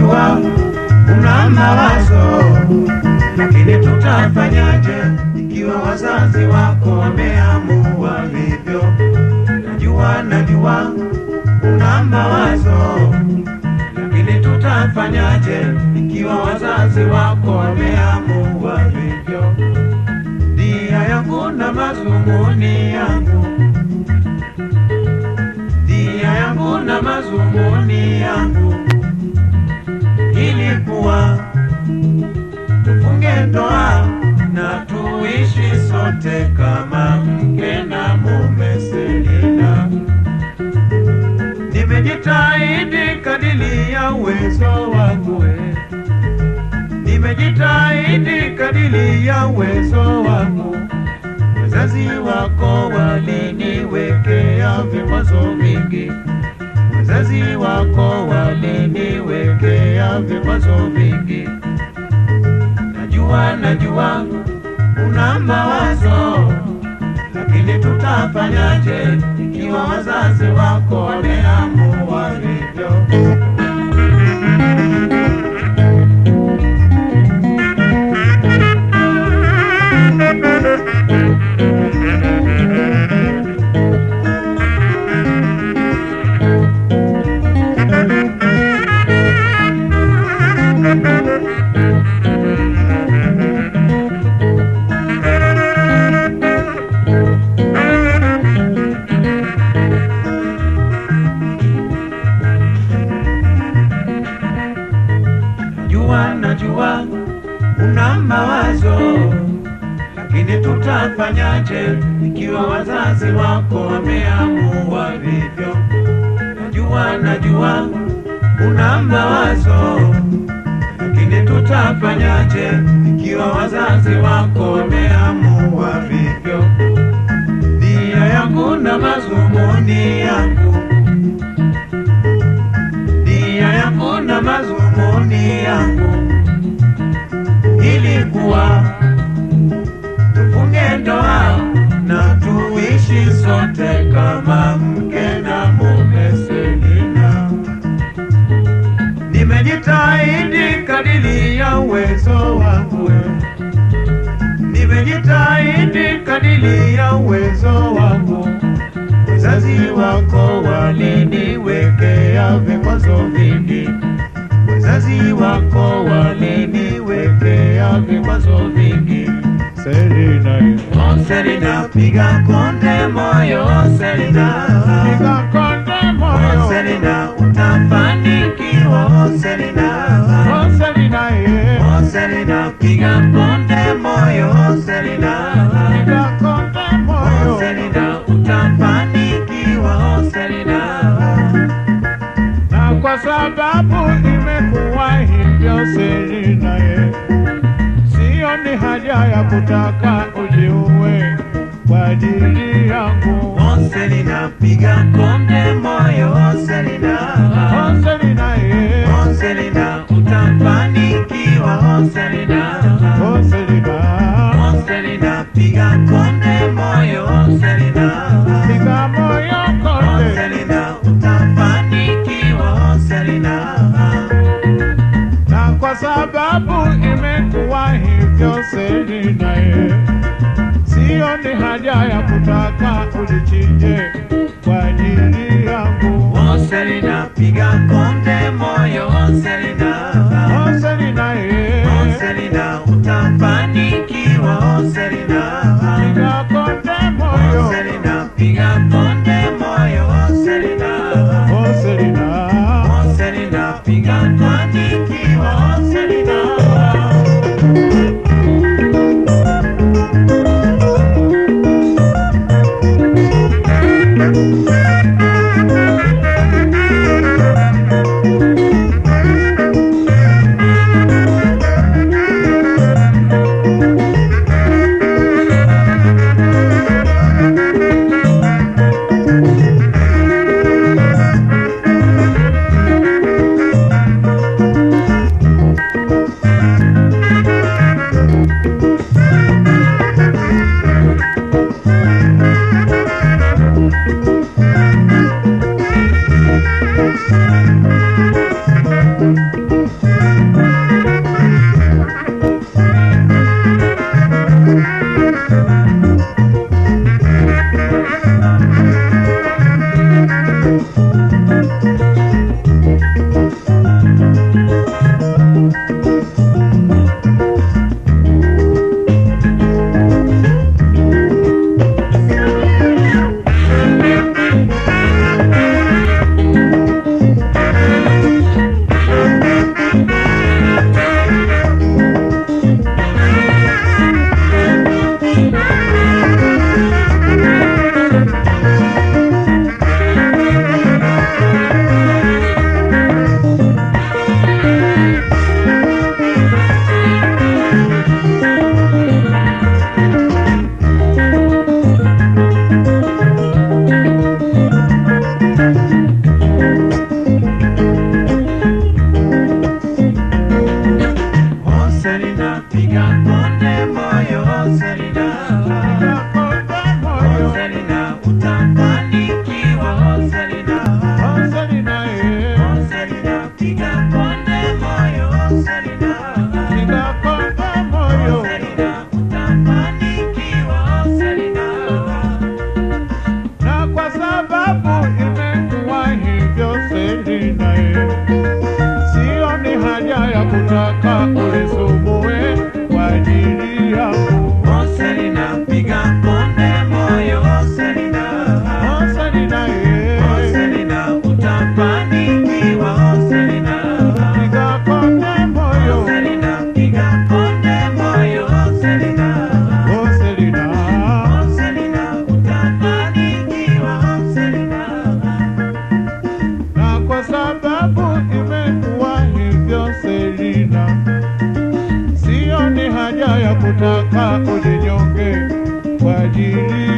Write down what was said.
najua una mawazo, lakini tutafanyaje ikiwa wazazi wako wameamua hivyo? Najua, najua una mawazo, lakini tutafanyaje ikiwa wazazi wako wameamua hivyo? Nia yangu na mazumuni yangu, nia yangu na mazumuni yangu ilikuwa tufunge ndoa na tuishi sote kama mke na mume. Selina, nimejitahidi kadili ya uwezo wangu, eh. nimejitahidi kadili ya uwezo wangu. Wazazi wako waliniwekea vikwazo vingi, wazazi wako waliniwekea vikwazo vingi. Najua, najua una mawazo, lakini tutafanyaje ikiwa wazazi wako wameamua hivyo? Najua, najua una mawazo, lakini tutafanyaje ikiwa wazazi wako wameamua vivyo? Najua, najua una mawazo, lakini tutafanyaje ikiwa wazazi wako wameamua vivyo? Nia yangu na mazumuni yangu nia yangu na mazumuni yangu ilikuwa tufunge ndoa na tuishi sote kama mke na mume. Selina, nimejitahidi kadili ya uwezo wangu, eh. nimejitahidi kadili ya uwezo wangu wazazi wako waliniwekea vikwazo vingi, wazazi wako waliniwekea vikwazo vingi. Selina, Oh, Selina, piga konde moyo, Selina, piga konde oh, moyo. Selina, utafanikiwa, oh, Selina, Oh, Selina, yeah. oh, Selina, piga konde moyo, oh, Selina, Piga konde oh, moyo. Selina, utafanikiwa, oh, Selina. Na kwa sababu imekuwa hivyo Selina, yeah. Sioni haja ya kutaka ujiue kwa ajili yangu. Oh, Selina, piga konde moyo, oh, Selina. Oh, Selina, yeah. Oh, Selina, utafanikiwa, oh, Selina. Oh, Selina. Oh, Selina, piga konde moyo, oh, Selina. Piga moyo Oh, konde. Selina, utafanikiwa, oh, Selina. Na kwa sababu imekuwa hivyo Selina, yeah. Sioni haja ya kutaka ulichinje kwa ajili yangu. Oh, Selina, piga konde moyo, oh, Selina. Oh, Selina, yeah. Oh, Selina, utafanikiwa, oh, Selina. Piga konde Oh, moyo. Selina, piga konde moyo, oh, Selina. Oh, Selina. Oh, Selina, piga fanikiwa, oh, Selina. Oh Selina, piga konde moyo oh Selina. Konde Oh moyo. Selina, utafanikiwa oh Selina. Oh, Selina, eh. Oh Selina, piga konde moyo oh Selina. Piga konde Oh moyo. Selina, utafanikiwa oh Selina. na kwa sababu imekuwa hivyo Selina, eh, sioni haja ya kutaka ulisumbue kwa ajili yangu. Oh Selina, piga konde moyo oh Selina. Oh, Selina, eh, Oh Selina, utafanikiwa oh Selina. piga konde moyo. Selina, piga konde moyo oh Selina. Oh, Selina, Oh Selina, utafanikiwa oh Selina. na kwa sababu imekuwa hivyo Selina, sioni haja ya kutaka ujinyonge kwa ajili